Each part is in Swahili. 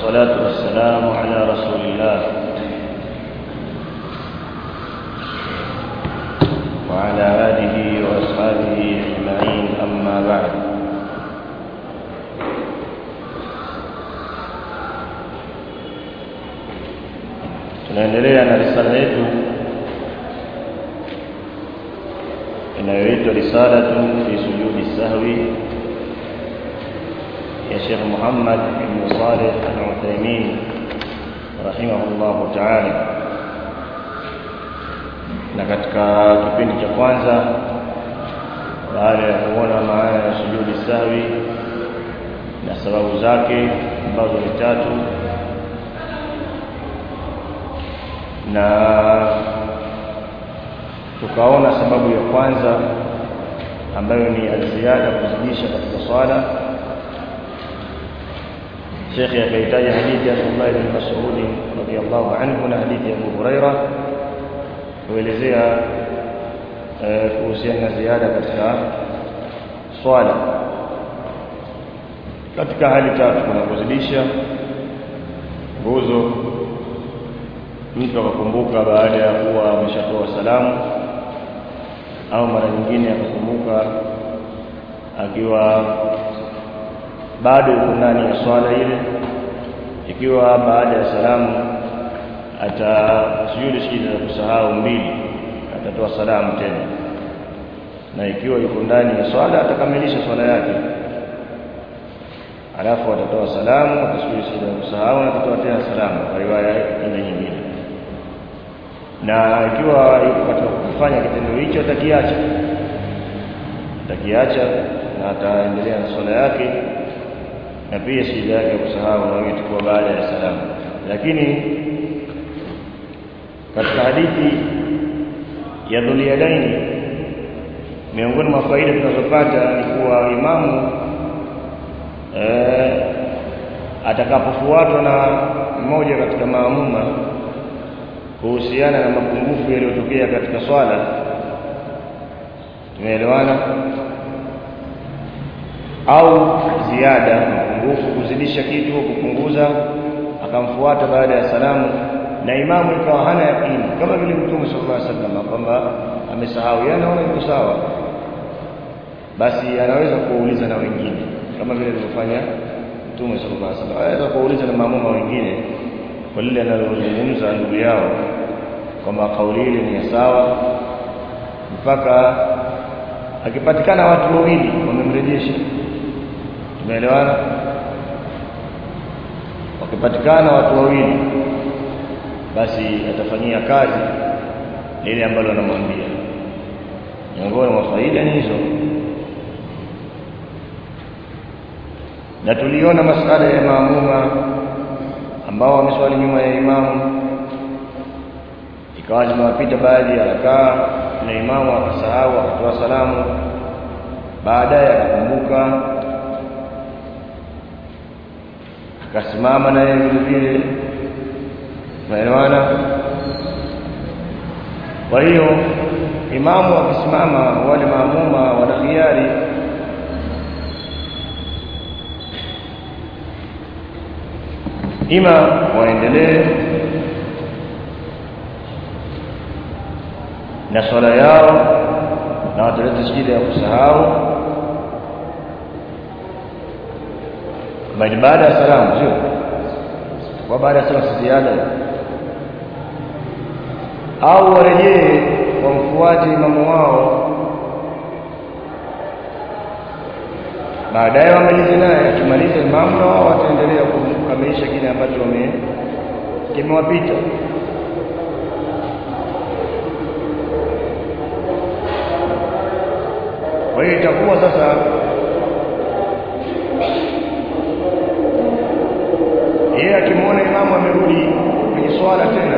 والصلاة والسلام على رسول الله وعلى آله وأصحابه أجمعين أما بعد tunaendelea na risala yetu inayoitwa risalatu fi sujudi sahwi ya Sheikh Muhammad ibn Saleh al-Uthaymeen rahimahullahu ta'ala na katika kipindi cha kwanza baada ya kuona maana ya sujudi sahwi na sababu zake ambazo ni tatu na tukaona sababu ya kwanza ambayo ni alziada kuzidisha katika swala Sheikh akaitaja hadithi ya Abdullah ibn Mas'ud radiyallahu anhu na hadithi ya Abu Huraira kuelezea kuhusiana na ziada katika swala katika hali tatu kuna kuzidisha nguzo mtu akakumbuka baada ya kuwa ameshatoa salamu au mara nyingine akakumbuka akiwa bado yuko ndani ya swala ile ikiwa baada ya salamu atasujudu sijida za kusahau mbili atatoa salamu tena na ikiwa yuko ndani ya swala atakamilisha swala yake alafu atatoa salamu atasujudu sijida za kusahau na atatoa tena salamu kwa riwaya ile nyingine na ikiwa yuko katika kufanya kitendo hicho atakiacha atakiacha na ataendelea na swala yake na pia shida yake kusahau na itakuwa baada ya salamu lakini katika hadithi ya Dhuliyadaini miongoni mwa faida tunazopata ni kuwa imamu eh, atakapofuatwa na mmoja katika maamuma kuhusiana na mapungufu yaliyotokea katika swala tumeelewana au ziada mapungufu kuzidisha kitu kupunguza akamfuata baada ya salamu na imamu ikawa hana yakini kama vile mtume sallallahu alaihi wasallam kwamba amesahau yeye anaona yuko sawa basi anaweza kuuliza na wengine kama vile alivyofanya mtume sallallahu alaihi wasallam anaweza kuuliza na maamuma wengine kwa lile analozungumza ndugu yao kwamba kauli ile ni sawa mpaka akipatikana watu wawili wamemrejesha tumeelewana wakipatikana watu wawili basi atafanyia kazi lile ambalo anamwambia miongoni mwa faida ni hizo na tuliona masala ya maamuma ambao wameswali nyuma ya imamu ikawa zimewapita baadhi ya rakaa na imamu akasahau akatoa salamu baadaye akakumbuka akasimama na yeye vile vile maelewana kwa hiyo imamu akisimama wale maamuma wana khiari ima waendelee na swala yao na wataleta shida ya kusahau bali baada ya salamu sio kwa baada ya salamu ziada au warejee wamfuate imamu wao baadaye wamalize naye akimaliza imamu na wao wataendelea kukamilisha kile ambacho wame kimewapita kwa hiyo itakuwa sasa yeye akimwona imamu amerudi kwenye swala tena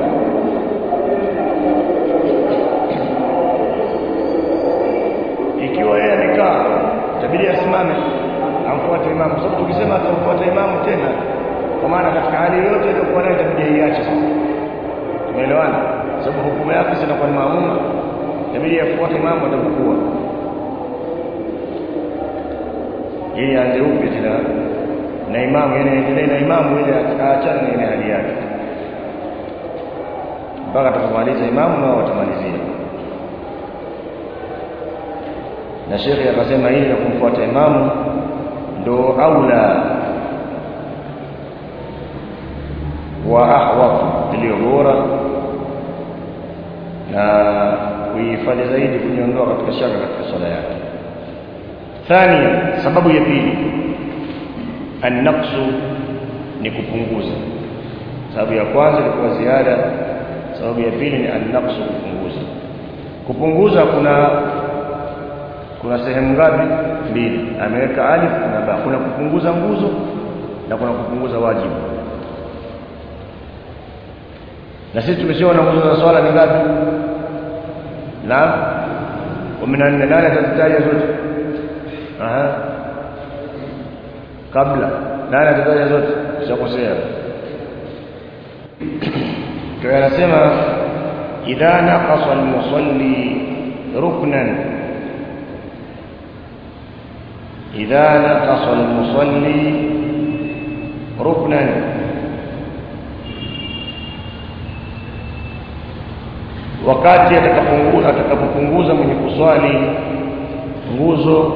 ikiwa yeye amekaa itabidi asimame amfuate imamu sababu tukisema atamfuata imamu tena kwa maana katika hali yoyote iliyokuwa nayo itabidi aiache sasa tumeelewana sababu hukumu yake sasa kwa maamuma itabidi afuate imamu atapokuwa ili aanze upya tena na imamu yani aendelee na imamu ile aachane na ile hali yake mpaka atakapomaliza imamu nao watamalizia na shekhe akasema hili la kumfuata imamu ndo aula wa ahwaf iliyo bora na kuihifadhi zaidi kujiondoa katika shaka katika swala yake thania sababu ya pili annaqsu ni kupunguza sababu ya kwanza ilikuwa ziada sababu ya pili ni annaqsu kupunguza kupunguza kuna kuna sehemu ngapi mbili ameweka alif na ba kuna kupunguza nguzo na kuna kupunguza wajibu na sisi tumeshaona nguzo za swala ni ngapi na 14 nane atazitaja zote aha kabla nane atataja zote ushakosea kwa anasema idha naqasa al-musalli ruknan idha naqasa al-musalli ruknan wakati atakapopunguza atakapopunguza mwenye kuswali nguzo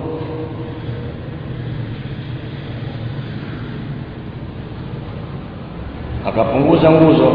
akapunguza nguzo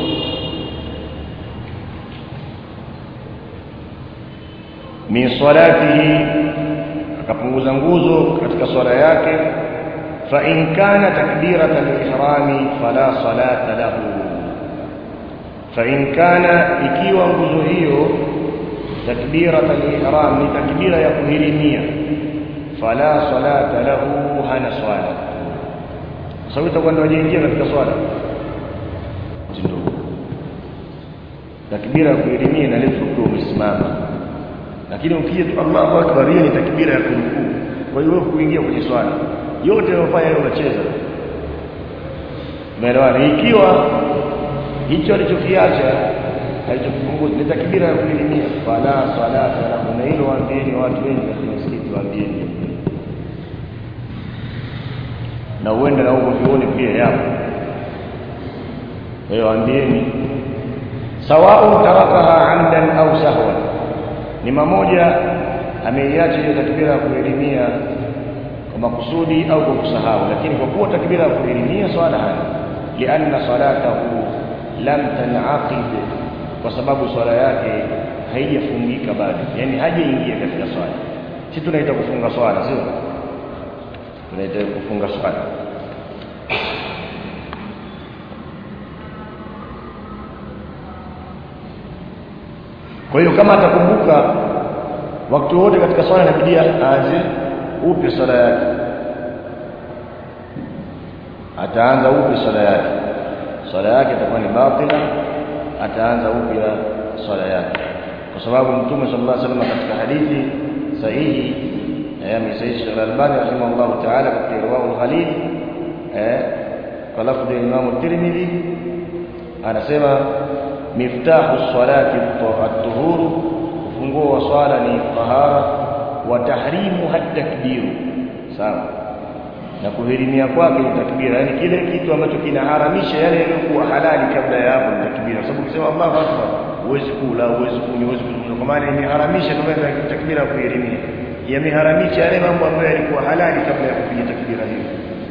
min salatihi akapunguza nguzo katika swala yake fa in kana takbirata al-ihrami fala salata lahu fa in kana ikiwa nguzo hiyo takbirata al-ihram ni takbira ya kuhirimia fala salata lahu hana swala sababu itakuwa ndio wajaingia katika swala takbira ya kuhirimia inaletwa ukiwa umesimama lakini ukija tu Allahu akbar hiyo ni takbira ya kurukuu kwa hiyo wewe kuingia kwenye swala yote unayofanya wewe unacheza umeelewana ikiwa hicho alichokiacha alichokipunguza ni takbira ya kuhirimia fala salata lahu na hilo waambieni watu wengi katika msikiti waambieni na uende na huko vione pia yapo kwa hiyo waambieni sawa'un tarakaha amdan au sahwan ni mamoja ameiacha hiyo takbira ya kuelimia kwa makusudi au kwa kusahau lakini kwa kuwa takbira ya kuelimia swala hana lianna salatahu lam tanaqid kwa sababu swala yake haijafungika bado yani hajaingia katika swala si tunaita kufunga swala sio tunaita kufunga swala kwa hiyo kama atakumbuka wakati wote katika swala inabidi aanze upya swala yake ataanza upya swala yake swala yake itakuwa ni batila ataanza upya swala yake kwa sababu mtume sallallahu alaihi wasallam katika hadithi sahihi ya Sayyid Sheikh Al-Albani rahimahullah ta'ala katika Irwaul Khalil eh kwa lafzi ya Imam Tirmidhi anasema miftahu salati at-tuhuru ufunguo wa swala ni tahara wa tahrimu takbiru sawa na kuhirimia kwake ni takbira yani kile kitu ambacho kinaharamisha yale yaliyokuwa halali kabla ya hapo ni takbira kwa sababu ukisema Allahu akbar huwezi kula huwezi kunywa huwezi kuzungumza kwa maana imeharamisha ndio maana takbira kuhirimia yameharamisha yale mambo ambayo yalikuwa halali kabla ya kupiga takbira hiyo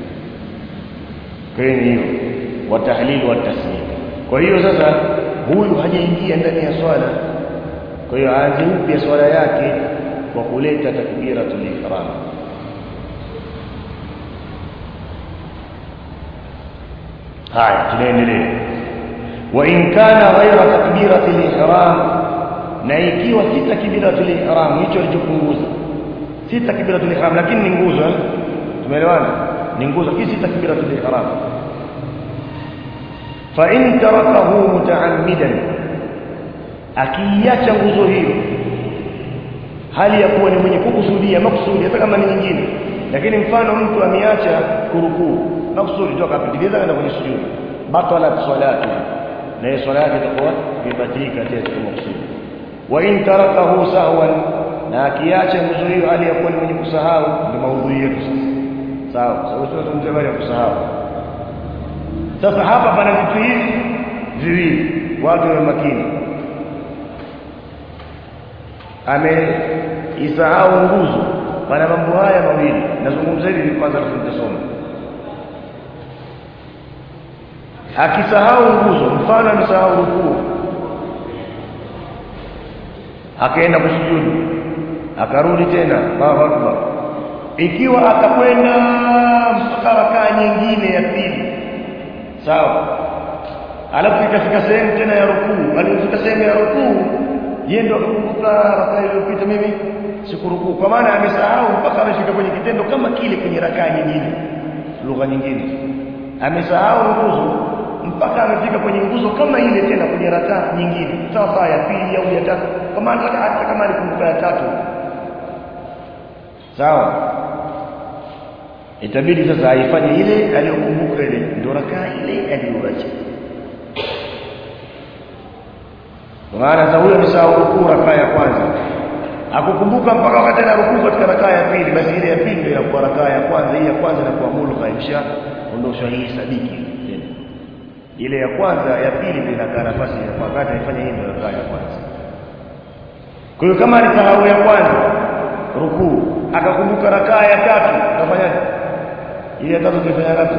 kwa hiyo hiyo wa tahlil wa tasmim kwa hiyo sasa huyu hajaingia ndani ya swala kwa hiyo aanze upya swala yake kwa kuleta takbiratul ihram haya tunaendelea wa in kana ghaira takbiratul ihram na ikiwa si takbiratul ihram hicho alichopunguza si takbiratul ihram lakini ni nguzo tumeelewana ni nguzo hii si takbiratul ihram fa in tarakahu mutaammidan akiacha nguzo hiyo hali ya kuwa ni mwenye kukusudia makusudi hata kama ni nyingine lakini mfano mtu ameacha kurukuu makusudi toka apitiliza kwenda kwenye sujudi batalat salatu na hiyo swala yake itakuwa imebatilika tena kwa makusudi wa in tarakahu sahwan na akiacha nguzo hiyo hali ya kuwa ni mwenye kusahau ndio maudhui yetu sasa sawa sababu tunazungumzia habari ya kusahau sasa hapa pana vitu hivi viwili watu wawe makini ameisahau nguzo pana mambo haya mawili nazungumza hivi kwanza alafu nitasoma akisahau nguzo mfano amesahau rukuu akaenda kusujudu akarudi tena Allahu akbar ikiwa akakwenda mpaka rakaa nyingine ya pili sawa alafu ikafika sehemu tena ya rukuu alipofika sehemu ya rukuu yeye ndo akakumbuka rakaa iliyopita mimi sikurukuu kwa maana amesahau mpaka amefika kwenye kitendo kama kile kwenye rakaa nyingine lugha nyingine amesahau nguzo mpaka amefika kwenye nguzo kama ile tena kwenye rakaa nyingine sawa sawa ya pili au ya tatu kama hata kama alikumbuka ya tatu sawa itabidi sasa aifanye ile aliyokumbuka ile ndio rakaa ile aliyoacha maana sasa huyo amesahau rukuu rakaa ya kwanza akukumbuka mpaka wakati ana rukuu katika rakaa ya pili basi ile ya pili ndio inakuwa rakaa ya kwanza hii ya kwanza inakuwa mulgha imsha ondoshwa hii sadiki tena ile ya kwanza ya pili ndio inakaa nafasi ya wakati aifanye hii ndio rakaa ya kwanza kwa hiyo kama alisahau ya kwanza rukuu akakumbuka rakaa ya tatu utafanyaje ile ya tatu utaifanya ngapi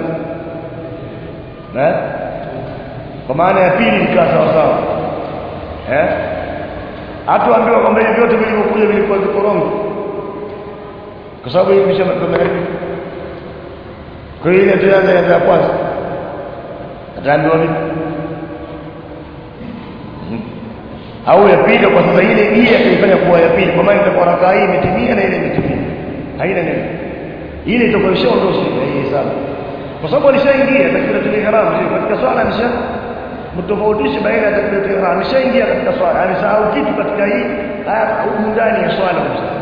eh kwa maana ya pili ikaa sawa sawa eh hatuambiwa kwamba hivi vyote vilivyokuja vilikuwa vikorongo kwa sababu hii misha magharibi kwa hiyo ile tuanze ya kwanza ataambiwa vipi au ya pili kwa sasa ile hii ataifanya kuwa ya pili kwa maana itakuwa rakaa hii imetimia na ile imetimia haina neno ile itakuwa ishaondosha hii hesabu kwa sababu alishaingia takbiratul ihram katika swala alisha mtofautishe baina ya takbiratul ihram ameshaingia katika swala amesahau kitu katika hii huko ndani ya swala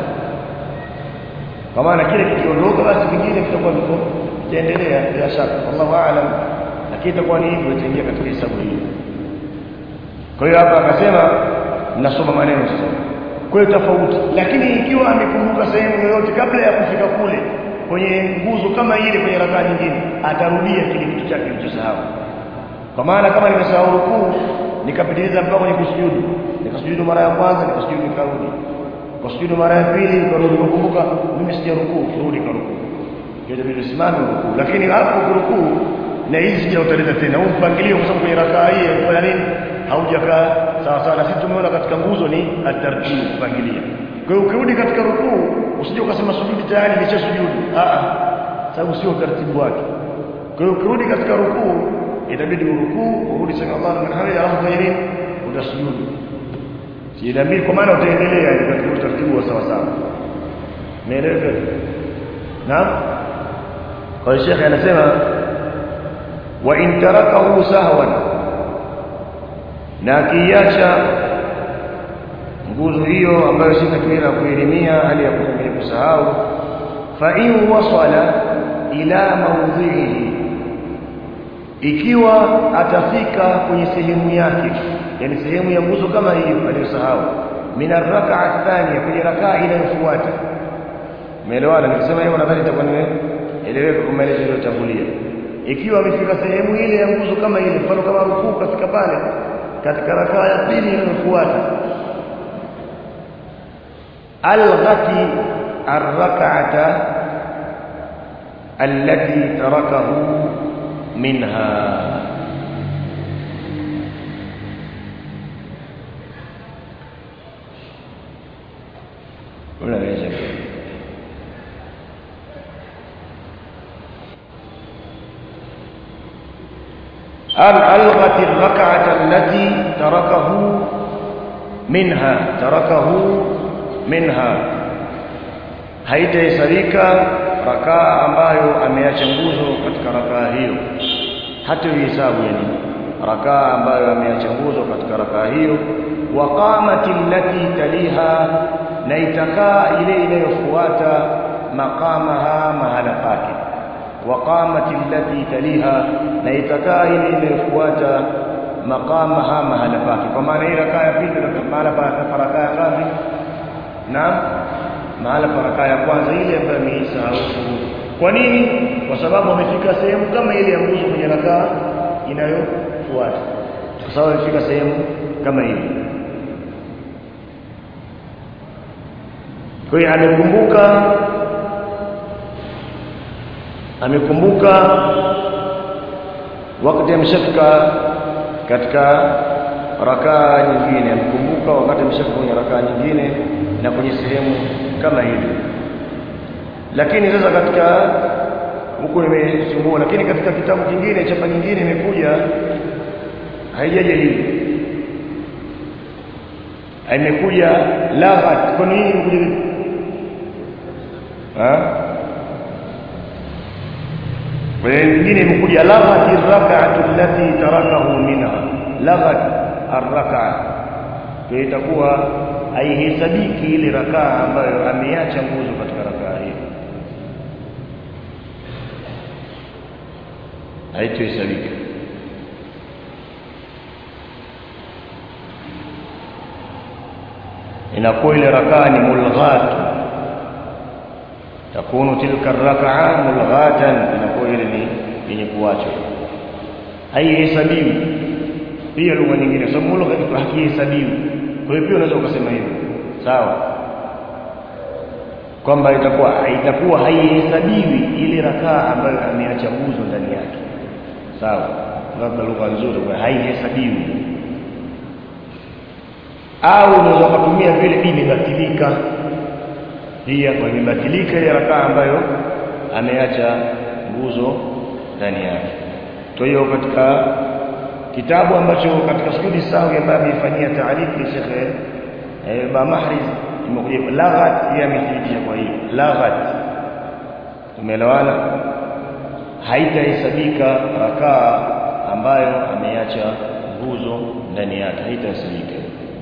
kwa maana kile kikiondoka basi vingine vitakuwa viko vitaendelea bila shaka wallahu aalam lakini itakuwa ni hivyo itaingia katika hesabu hii kwa hiyo hapa akasema nasoma maneno sasa kwa hiyo tofauti lakini ikiwa amekumbuka sehemu yoyote kabla ya kufika kule kwenye nguzo kama ile kwenye rakaa nyingine atarudia kile kitu chake kilichosahau kwa maana kama nimesahau rukuu nikapitiliza mpaka kwenye kusujudu nikasujudu mara ya kwanza nikasujudu nikarudi kusujudu mara ya pili nikarudi kukumbuka mimi sija rukuu kurudi karukuu kitu bila simama rukuu lakini hapo kurukuu na hizi sija utaleta tena huu mpangilio kwa sababu kwenye rakaa hii kwa nini haujakaa sawa sawa na sisi tumeona katika nguzo ni atartibu kupangilia kwa hiyo ukirudi katika rukuu usije ukasema sujudi tayari nimeshasujudu a a sababu sio utaratibu wake kwa hiyo ukirudi katika rukuu itabidi urukuu urudi sema Allahu liman hamida alafu fanya nini utasujudu si inabidi kwa maana utaendelea katika utaratibu wa sawa sawa naeleweka naam kwa hiyo shekhe anasema wa in tarakahu sahwan na akiacha nguzo hiyo ambayo si takbira kuelimia hali ya kutumia kusahau fa in wasala ila mawdhihi ikiwa atafika kwenye sehemu yake yani sehemu ya nguzo kama hiyo aliyosahau min arrak'a thaniya kwenye rakaa inayofuata umeelewana nikisema hivyo nadhani itakuwa nimeeleweka kwa maelezo yaliyotangulia ikiwa amefika sehemu ile ya nguzo kama ile mfano kama rukuu kafika pale katika rakaa ya pili inayofuata alghati arrak'ata allati tarakahu minha unaweza ألغت الركعة التي تركه منها تركه منها haitahesabika rakaa ambayo ameacha nguzo katika rakaa hiyo hata hisabu yani rakaa ambayo ameacha nguzo katika rakaa hiyo wa qamati allati taliha na itakaa ile inayofuata maqamaha mahala pake وقامت التي تليها na itakaa ile inayofuata maqamaha mahala pake kwa maana ile rakaa ya pili mahala pa rakaa ya ngapi naam mahala pa rakaa ya kwanza ile ambayo ameisahau kwa nini kwa sababu amefika sehemu kama ile ya nguzo kwenye rakaa inayofuata kwa sababu amefika sehemu kama ile kwa hiyo amekumbuka amekumbuka wakati ameshafika katika rakaa nyingine amekumbuka wakati ameshafika kwenye rakaa nyingine na kwenye sehemu kama hiyo lakini sasa katika huku nimesumbua lakini katika kitabu kingine chapa nyingine imekuja haijaje hivi imekuja laghat kwa nini imekuja hivi ha kwa nyingine imekuja laghat ar-rak'atu allati tarakahu minha laghat ar-rak'a kwa itakuwa haihesabiki ile rakaa ambayo ameacha nguzo katika rakaa hiyo haitohesabika inakuwa ile rakaa ni mulghat takunu tilka rakaa mulghatan inakuwa ile ni yenye kuachwa haihesabiwi pia lugha nyingine kwa sababu mulghat hakihesabiwi kwa hiyo pia unaweza ukasema hivyo sawa kwamba itakuwa itakuwa haihesabiwi ile rakaa ambayo ameacha nguzo ndani yake sawa labda lugha nzuri kwa haihesabiwi au unaweza kutumia vile imebatilika hii hapa imebatilika ile rakaa ambayo ameacha nguzo ndani yake kwa hiyo katika kitabu ambacho katika sujudi sawi ambayo ameifanyia taarifu Sheikh eh, ba Mahriz imekuja laghat yeye amethibitisha kwa hiyo laghat tumeelewana haitahesabika rakaa ambayo ameacha nguzo ndani yake haitahesabika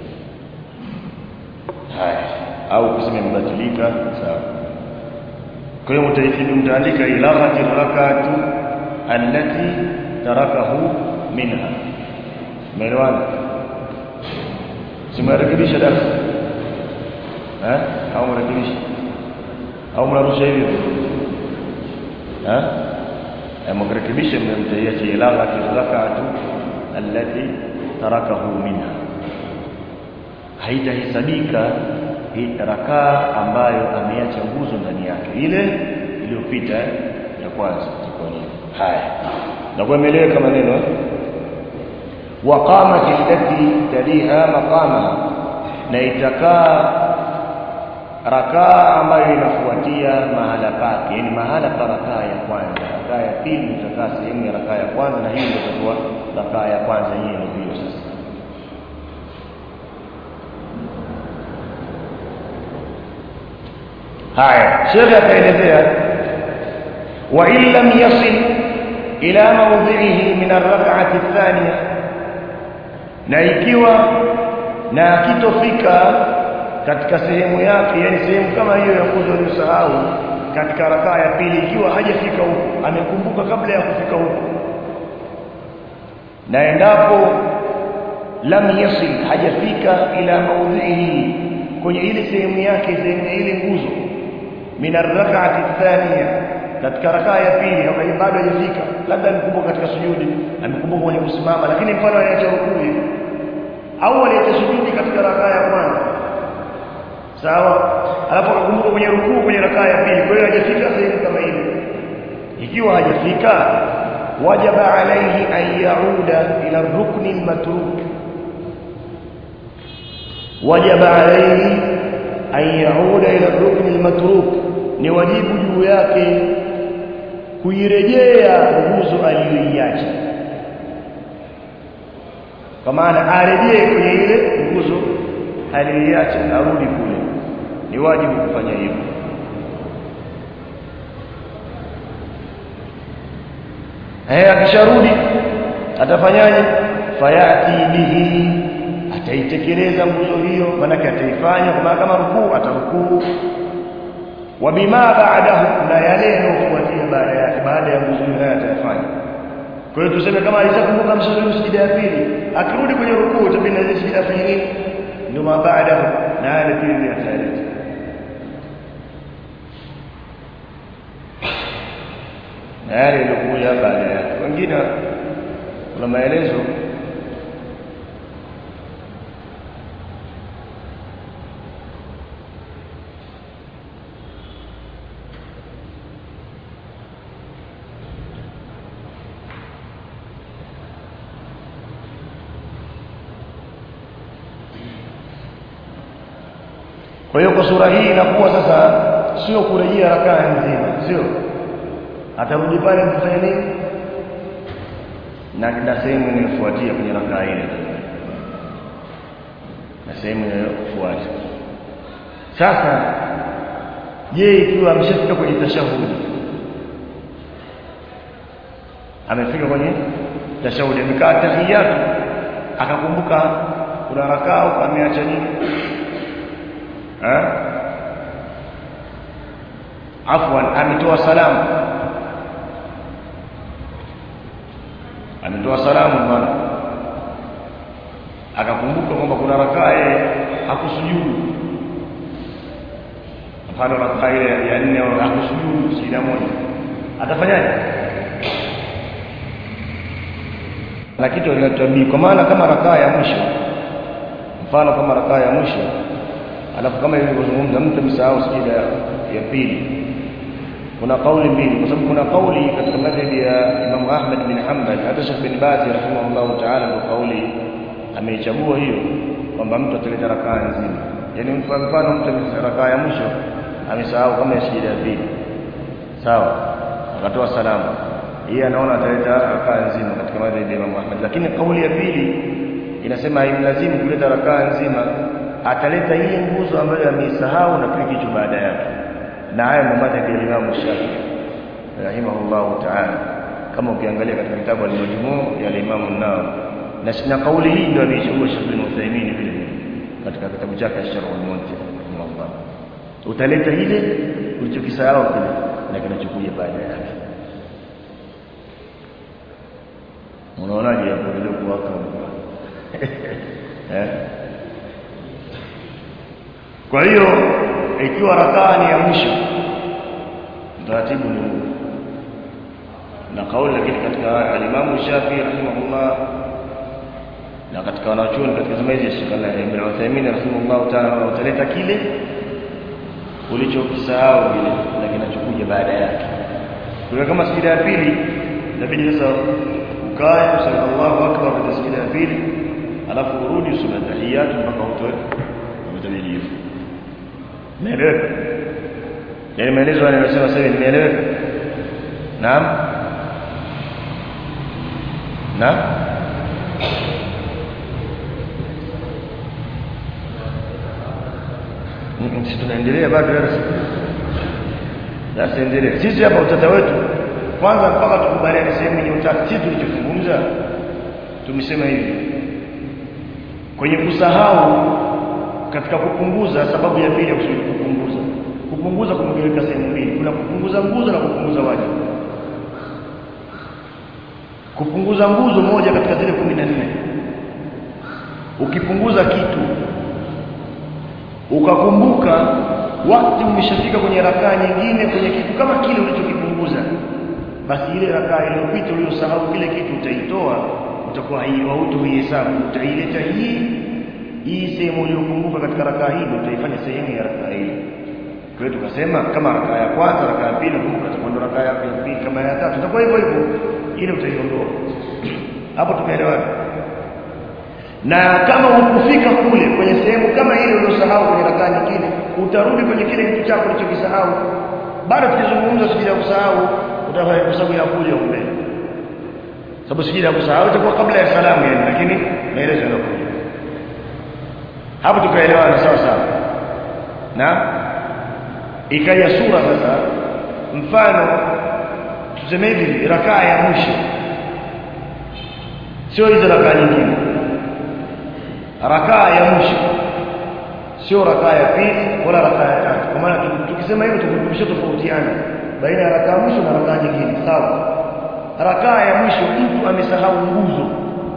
haya au kusema imebatilika sawa kwa hiyo mtaifidi mtaandika ilaghati rakatu allati tarakahu minha umeelewana simarekebisha darasa eh au mrekebisha au mnarusha hivyo eh mrekebisha mtaiacha ilaghati rakatu allati tarakahu minha haitahesabika rakaa ambayo ameacha nguzo ndani yake ile iliyopita ya kwanza itakuwa ni haya na kuemeleka maneno waqamat allati taliha maqama na itakaa rakaa ambayo inafuatia mahala pake yani mahala pa rakaa ya kwanza rakaa ya pili itakaa sehemu ya rakaa ya kwanza na hiyo itakuwa rakaa ya kwanza yenyewe ndio hiyo sasa haya shekhe akaelezea wa in lam yasil ila mawdhihi min ar-rak'ati athaniya na ikiwa na kitofika katika sehemu yake yani sehemu kama hiyo ya nguzo aliyosahau katika rakaa ya pili ikiwa hajafika huko amekumbuka kabla ya kufika huko na endapo lam yasil hajafika ila mawdhihi kwenye ile sehemu yake sehemu ya ile nguzo min ar-rak'ati athaniya katika rakaa ya pili au bado hajafika labda amekumbuka katika sujudi amekumbuka kwenye kusimama lakini mfano anaacha rukuu au aliacha sujudi katika rakaa ya kwanza sawa alafu akakumbuka kwenye rukuu kwenye rakaa ya pili kwa hiyo hajafika sehemu kama ile ikiwa hajafika wajaba alayhi an yauda ila rukni al-matruk wajaba alayhi an yauda ila rukni al-matruk ni wajibu juu yake kuirejea nguzo aliyoiacha kwa maana arejee kwenye ile nguzo aliyoiacha arudi kule ni wajibu kufanya hivyo eh akisharudi atafanyaje fayati bihi ataitekeleza nguzo hiyo maana ataifanya kwa maana kama rukuu atarukuu wa bima ba'dahu na yale yanayofuatia baada yake baada ya nguzo hiyo atayafanya kwa hiyo tuseme kama alishakumbuka msujudi sijida ya pili akirudi kwenye rukuu itabidi na sijida afanye nini ndio baada na yale pili atayaleta na yale yaliyokuja baada yake wengine kuna maelezo Kwa hiyo kwa sura hii inakuwa sasa sio kurejea rakaa nzima, sio atarudi pale kufanya nini na na sehemu inayofuatia kwenye rakaa ile na sehemu inayofuata. Sasa je, ikiwa ameshafika kwenye tashahudi, amefika kwenye tashahudi, amekaa tahiyatu, akakumbuka kuna rakaa au ameacha nini eh afwan ametoa salamu ametoa salamu bwana akakumbuka kwamba kuna rakaa yeye hakusujudu mfano rakaa ile ya nne hakusujudu sijida moja atafanyaje na kitu linatuambii kwa maana kama rakaa ya mwisho mfano kama rakaa ya mwisho alafu kama ilivyozungumza mtu amesahau sijida ya pili kuna kauli mbili kwa sababu kuna kauli katika madhhabi ya Imam Ahmad bin Hanbal hata Sheikh bin Baz rahimahullah ta'ala ndio kauli ameichagua hiyo kwamba mtu ataleta rakaa nzima yani mfano mtu amesahau rakaa ya mwisho amesahau kama ya sijida ya pili sawa akatoa salamu yeye anaona ataleta rakaa nzima katika madhhabi ya Imam Ahmad lakini kauli ya pili inasema haimlazimu kuleta rakaa nzima ataleta ile nguzo ambayo ameisahau na kile kitu baada yake na haya ndio madhhabi ya Imam Shafi'i rahimahullahu ta'ala kama ukiangalia katika kitabu al-Majmu' ya Imam an-Nawawi na sina kauli hii ndio ameichagua Sheikh bin Uthaymeen vile vile katika kitabu chake Sharh al-Munti rahimahullah utaleta ile ulichokisahau kile na kinachokuja baada yake unaonaje hapo ile kuwaka eh kwa hiyo ikiwa rakaa ni ya mwisho taratibu ni huu na kauli lakini katika alimamu Shafi rahimahullah na katika wanachuoni katika zama hizi Sheikh Ibn Uthaymeen rahimahullah ta'ala utaleta kile ulichokisahau vile na kinachokuja baada yake kwa kama sijida ya pili inabidi sasa ukae useme Allahu akbar katika sijida ya pili alafu urudi usome tahiyatu mpaka utoe utamilifu Umeeleweka? Yale maelezo yanayosema sasa nimeeleweka? Naam? Naam? Sisi tunaendelea bado darasa. Darasa endelea. Sisi hapa utata wetu kwanza mpaka tukubaliane sehemu yenye utata. Sisi tulichozungumza tumesema hivi. Kwenye kusahau katika kupunguza sababu ya pili ya kusudi kupunguza kupunguza kumegawika sehemu mbili kuna kupunguza nguzo na kupunguza wajibu kupunguza nguzo moja katika zile kumi na nne ukipunguza kitu ukakumbuka wakati umeshafika kwenye rakaa nyingine kwenye kitu kama kile ulichokipunguza basi ile rakaa iliyopita uliyosahau kile kitu utaitoa utakuwa hautoihesabu utaileta hii hii sehemu uliyokumbuka katika rakaa hii ndio utaifanya sehemu ya rakaa hii kwa hiyo tukasema kama rakaa ya kwanza rakaa ya pili kumbuka itakuwa rakaa ya pili kama ya tatu itakuwa hivyo hivyo ile utaiondoa hapo tumeelewana na kama hukufika kule kwenye sehemu kama ile uliyosahau kwenye rakaa nyingine utarudi kwenye kile kitu chako ulichokisahau bado tukizungumza sijida kusahau utafanya kwa sababu ya kuja mbele sababu sijida kusahau itakuwa kabla ya salamu yani lakini maelezo yanakuja hapo tukaelewana sawa sawa na ikaja sura sasa mfano tuseme hivi rakaa ya mwisho sio hizo rakaa nyingine rakaa ya mwisho sio rakaa ya pili wala rakaa ya tatu kwa maana tukisema hivyo tukumbusha tofautiana baina ya rakaa mwisho na rakaa nyingine sawa rakaa ya mwisho mtu amesahau nguzo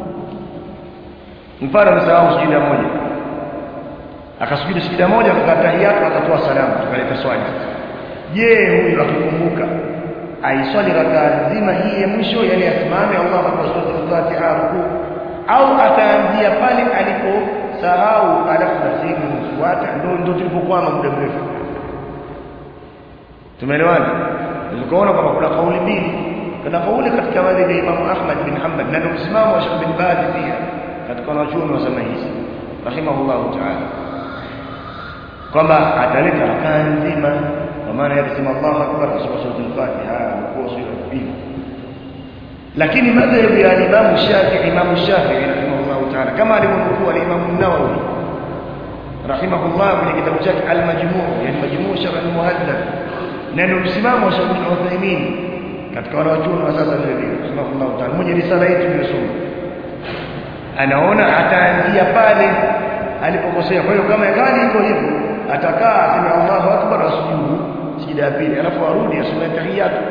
mfano amesahau sijida moja akasujudi sijida moja akakaa tahiyatu akatoa salamu tukaleta swali je huyu akikumbuka aiswali rakaa nzima hii ya mwisho yani asimame Allah akbar suratul Fatiha rukuu au ataanzia pale aliposahau alafu na sehemu inayofuata ndio ndio tulipokwama muda mrefu tumeelewana tukaona kwamba kuna kauli mbili kuna kauli katika madhhabi ya Imam Ahmad bin Hanbal na ndio msimamo wa Sheikh bin Baz pia katika wanachuoni wa zama hizi rahimahullahu ta'ala kwamba ataleta rakaa nzima kwa maana ya kusema Allahu akbar kusoma suratul Fatiha kwa sura mbili lakini madhhabu ya Imam Shafi'i Imam Shafi'i rahimahullahu ta'ala kama alivyonukuu al-Imam an-Nawawi rahimahullah kwenye kitabu chake al-Majmu' yani Majmu' Sharh al-Muhaddab na ndio msimamo wa Sheikh Uthaymeen katika wanachuoni wa sasa vile vile rahimahullahu ta'ala mmoja risala yetu nimesoma anaona ataanzia pale alipokosea kwa hiyo kama gani iko hivyo atakaa aseme Allahu akbar asujudu sijida ya pili alafu arudi asome tahiyatu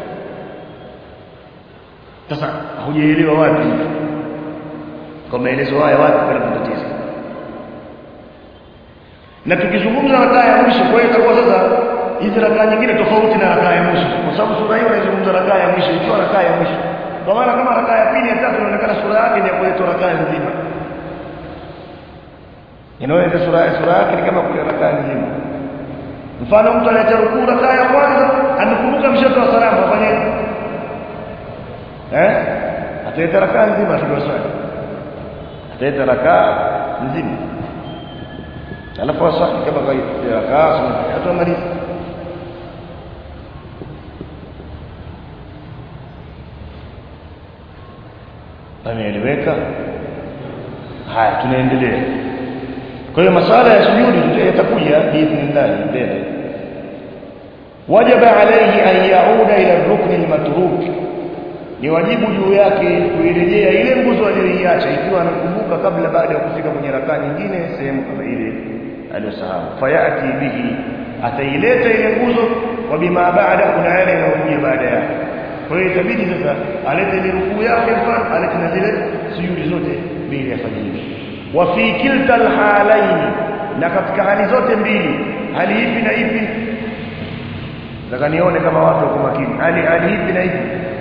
sasa hujaelewa wapi kwa maelezo haya wapi pana matatizo na tukizungumza rakaa ya mwisho kwa hiyo itakuwa sasa hizi rakaa nyingine tofauti na rakaa ya mwisho kwa sababu sura hiyo inaizungumza rakaa ya mwisho ikiwa rakaa ya mwisho kwa maana kama rakaa ya pili ya tatu inaonekana sura yake ni ya kuleta rakaa nzima inaona sura sura yake ni kama kule rakaa nzima mfano mtu analeta rukuu rakaa ya kwanza amekumbuka mshato wa salamu afanye eh ataleta rakaa nzima sio swali ataleta rakaa nzima alafu aswali kama kawaida rakaa sunna atamaliza ameeleweka haya tunaendelea kwa hiyo masuala ya sujudi yatakuja biidhnillah mbele wajaba alayhi an yauda ila rukni almatruk ni wajibu juu yake kuirejea ile nguzo aliyoiacha ikiwa anakumbuka kabla baada ya kufika kwenye rakaa nyingine sehemu kama ile aliyosahau fayati bihi ataileta ile nguzo wa bima baada kuna yale yanayokuja baada yake kwa hiyo itabidi sasa alete ile rukuu yake mfano alete na zile sujudi zote mbili afanye hivi wa fi kilta alhalaini na katika hali zote mbili hali ipi na ipi nataka nione kama watu wako makini hali hali ipi na ipi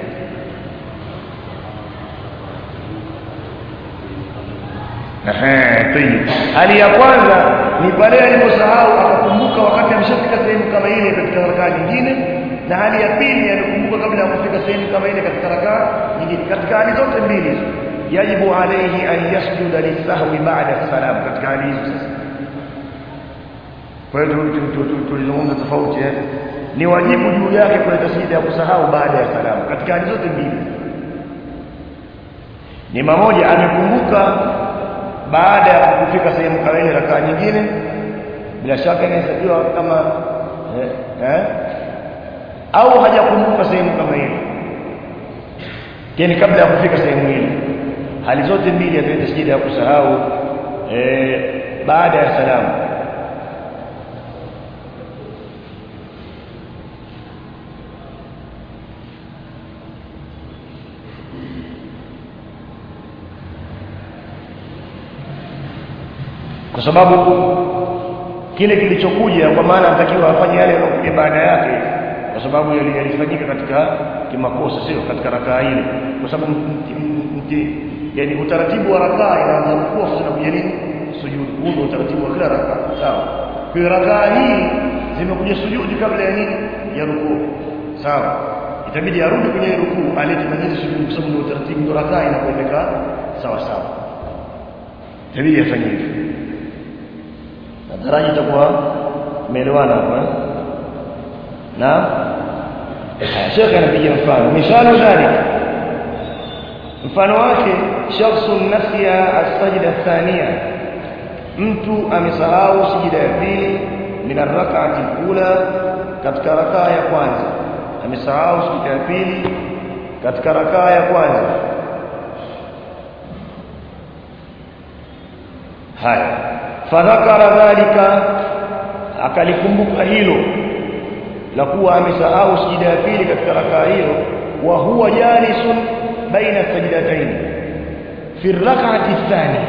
Ehe, tayib. Hali ya kwanza ni pale aliposahau akakumbuka wakati ameshafika sehemu kama ile katika rakaa nyingine na hali ya pili alikumbuka kabla ya kufika sehemu kama ile katika rakaa nyingine katika hali zote mbili hizo yajibu alayhi an yasjuda lisahwi ba'da salam katika hali hizo sasa kwa hiyo tulizungumza tofauti eh ni wajibu juu yake kuleta sijida ya kusahau baada ya salamu katika hali zote mbili ni mamoja amekumbuka baada ya kufika sehemu kama ile rakaa nyingine bila shaka inahesabiwa kama eh, eh au hajakumbuka sehemu kama ile yani kabla ya kufika sehemu ile hali zote mbili ataleta sijida ya kusahau eh, baada ya salamu kwa sababu kile kilichokuja kwa maana anatakiwa afanye yale yanayokuja baada yake kwa sababu yalifanyika katika kimakosa sio katika rakaa ile kwa sababu yani utaratibu wa rakaa inaanza rukuu afu zinakuja nini sujudi huu ndio utaratibu wa kila rakaa sawa kwa rakaa hii zimekuja sujudi kabla ya nini ya rukuu sawa itabidi arudi kwenye rukuu alete majini sujudi kwa sababu ndio utaratibu ndio rakaa inakwenda sawa sawa itabidi afanye hivyo daraja itakuwa umeelewana hapo eh na Sheikh anapiga mfano mifano dhalik mfano wake shakhsun nasiya as-sajda thania mtu amesahau sijida ya pili min ar-rak'ati al-ula katika rakaa ya kwanza amesahau sijida ya pili katika rakaa ya kwanza haya fadhakara dhalika akalikumbuka hilo la kuwa amesahau sijida ya pili katika rakaa hiyo wa huwa jalisun baina sajdatayn fi rak'ati thani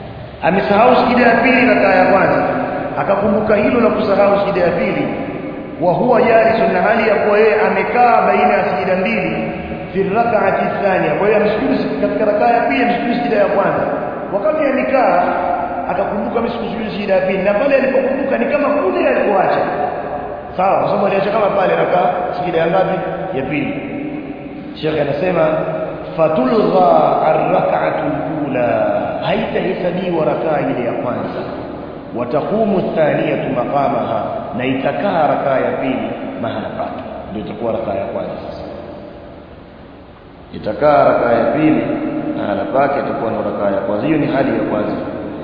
amesahau sijida ya pili rakaa ya kwanza akakumbuka hilo la kusahau sijida ya pili wa huwa jalisun na hali ya kuwa yeye amekaa baina ya sijida mbili fi rak'ati thania kwa hiyo amsujudu katika rakaa ya pili amsujudu sijida ya kwanza wakati amekaa akakumbuka amsujudu sijida ya pili na pale alipokumbuka ni kama kule alikoacha sawa kwa sababu aliacha kama pale rakaa sijida ya ngapi ya pili Sheikh anasema fatulgha ar-rak'atu al-ula haitahesabiwa rakaa ile ya kwanza wataqumu thaniyatu maqamaha na itakaa rakaa ya pili mahala pake ndio itakuwa rakaa ya kwanza sasa itakaa rakaa ya pili mahala pake itakuwa ni rakaa ya kwanza hiyo ni hali ya kwanza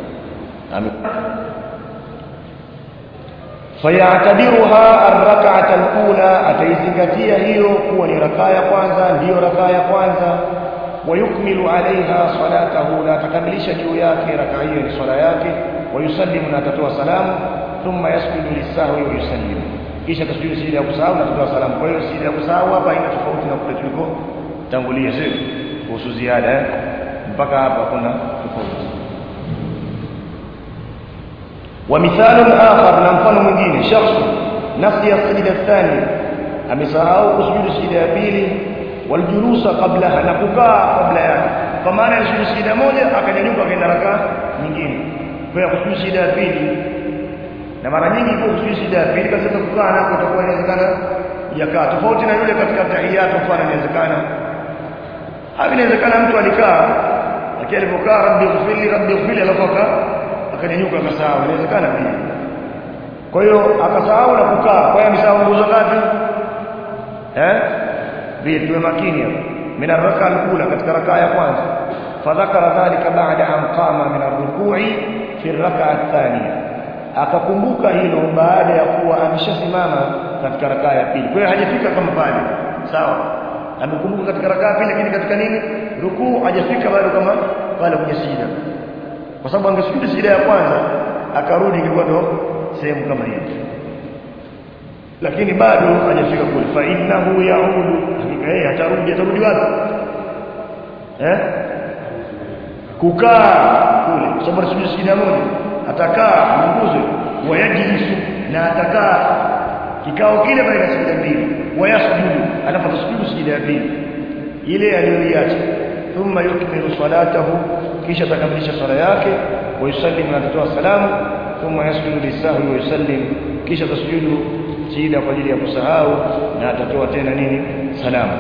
fayatabiruha arrak'ata alula ataizingatia hiyo kuwa ni rakaa ya kwanza ndiyo rakaa ya kwanza wayukmilu alaiha salatahu na atakamilisha juu yake rakaa hiyo ni swala yake wayusallimu na atatoa salamu thumma yasjudu lisahwi wa yusallimu kisha tasjudu sijida ya kusahau na atatoa salamu kwa hiyo sijida ya kusahau hapa haina tofauti na kule tuliko tangulia sio kuhusu ziada eh? mpaka hapa kuna tofauti ومثال آخر na mfano mwingine shakhs nasiya sajida thani amesahau kusujudu sijida ya pili waljulusa qablaha na kukaa kabla yake kwa maana asujudu sijida moja akanyanyuka akaenda rakaa nyingine kwa kusujudu sijida ya pili na mara nyingi kwa kusujudu sijida ya pili basi kukaa nako itakuwa inawezekana yakaa tofauti na yule katika tahiyatu mfano inawezekana au inawezekana mtu alikaa lakini alipokaa rabbi ighfirli rabbi ighfirli alafu akanyanyuka akasahau inawezekana pia kwa hiyo akasahau na kukaa kwa hiyo amesahau nguzo ngapi eh vile tuwe makini hapo min arraka alula katika rakaa ya kwanza fadhakara dhalika baada an qama min arruku'i fi arraka athaniya akakumbuka hilo baada ya kuwa ameshasimama katika rakaa ya pili kwa hiyo hajafika kama pale sawa amekumbuka katika rakaa ya pili lakini katika nini rukuu hajafika bado kama pale kwenye sijida kwa sababu angesujudu sijida ya kwanza akarudi ingekuwa ndo sehemu kama hiyo lakini bado hajafika kule fa innahu yaudu hakika yeye atarudi atarudi wapi eh kukaa kule kwa sababu anasujudu sijida moja atakaa nguzo wayajlisu na atakaa kikao kile baina sijida mbili wayasjudu anapata sujudu sijida ya pili ile aliyoiacha thumma yukmilu salatahu kisha atakamilisha swala yake wa yusallim na atatoa salamu thumma yasjudu lisahwi wa yusallim kisha atasujudu sijida kwa ajili ya kusahau na atatoa tena nini salamu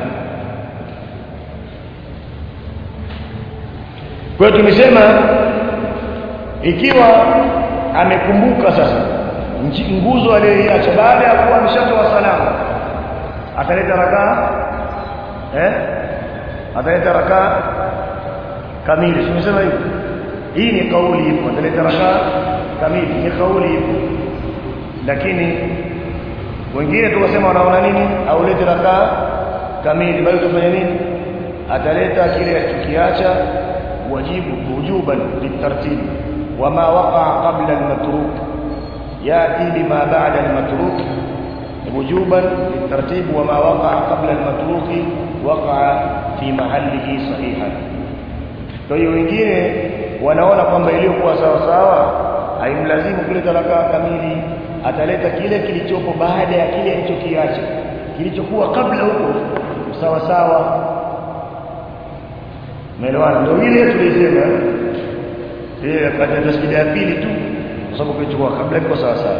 kwa hiyo tumesema ikiwa amekumbuka sasa nguzo aliyoiacha baada ya kuwa ameshatoa salamu ataleta rakaa eh ataleta rakaa kamili tumesema hivyo hii ni kauli ipo ataleta rakaa kamili ni kauli ipo lakini wengine tukasema wanaona nini aulete rakaa kamili bali utafanya nini ataleta kile alichokiacha wajibu wujuban litartib wama waqa qabla almatruk yati bima ba'da almatruk wujuban litartib wama waqa qabla almatruk waqa fi mahallihi sahihan kwa hiyo wengine wanaona kwamba iliyokuwa sawa sawa haimlazimu kuleta rakaa kamili ataleta kile kilichopo baada ya kile alichokiacha kilichokuwa kabla huko sawa sawa Umeelewana? Ndio ile tulisema yeye akata tasbih ya pili tu kwa sababu kilichokuwa kabla iko sawa sawa.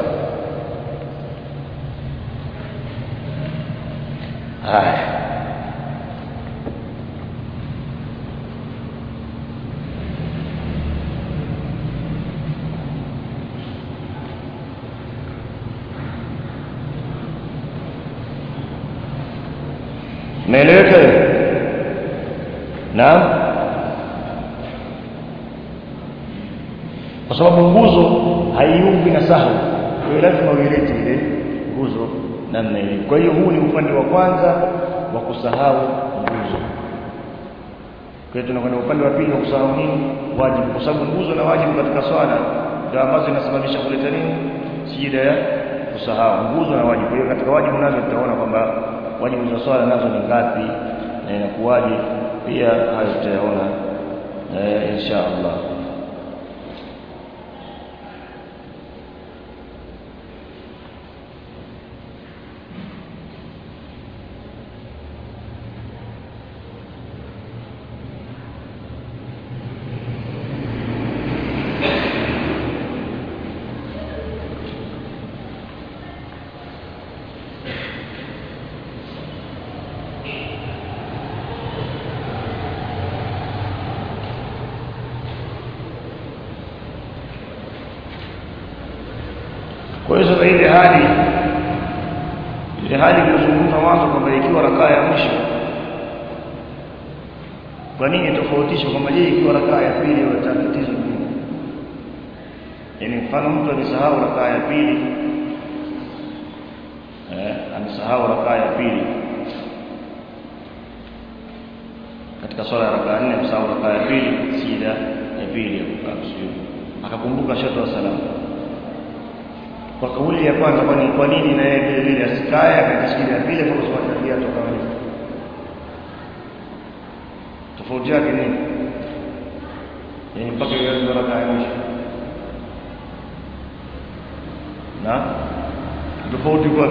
Haya. Naeleweka Naam. Kwa sababu nguzo haiumbi na sahau. Kwa hiyo lazima uilete ile nguzo namna ile. Kwa hiyo huu ni upande wa kwanza wa kusahau nguzo. Kwa hiyo tunakwenda upande wa pili wa kusahau nini? Wajibu. Kwa sababu nguzo na wajibu katika swala ndio ambazo zinasababisha kuleta nini? Sijida ya kusahau nguzo na wajibu. Kwa hiyo katika wajibu nazo tutaona kwamba wajibu za swala nazo ni ngapi na inakuwaje pia hayo tutayaona eh, insha Allah kwa hiyo ile hali ile hali iliyozungumzwa mwanzo kwamba ikiwa rakaa ya mwisho kwa nini tofautisha kwamba je ikiwa rakaa ya pili au tatizo nini yani mfano mtu amesahau rakaa ya pili eh amesahau rakaa ya pili katika swala ya rakaa nne amesahau rakaa ya pili sida ya pili ya kukaa sujud akakumbuka shatoa salamu kwa kauli ya kwanza kwani kwa nini na yeye vile vile asikae akakisikia ya pili kwa kusoma tabia toka mwanzo tofauti yake nini yani mpaka ianze rakaa ya mwisho na tofauti kwa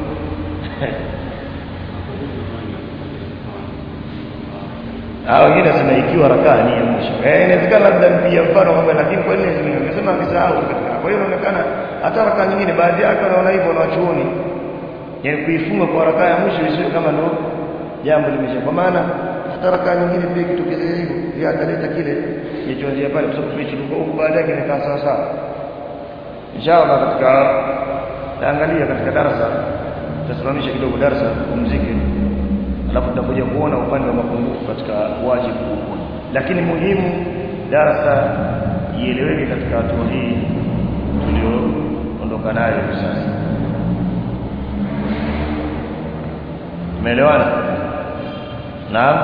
Ah wengine nasema ikiwa rakaa ni ya mwisho. Eh inawezekana labda mpia mfano kwamba lakini kwa nini zingine nimesema akisahau katika. Kwa hiyo inaonekana hata rakaa nyingine baadhi yake wanaona hivyo na wachuoni. Yaani kuifunga kwa rakaa ya mwisho isiwe kama ndo jambo limesha. Kwa maana hata rakaa nyingine pia kitokezea hivyo, pia ataleta kile kilichoanzia pale kwa sababu tumechiruka huko baadaye kimekaa sawa sawa. Inshallah katika taangalia katika darasa tutasimamisha kidogo darasa kupumzike alafu tutakuja kuona upande wa mapungufu katika wajibu huu lakini muhimu darasa ieleweke katika hatua hii tulioondoka nayo hivi sasa umeelewana naam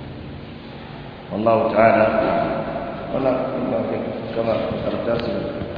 والله تعالى ولا كما karatasi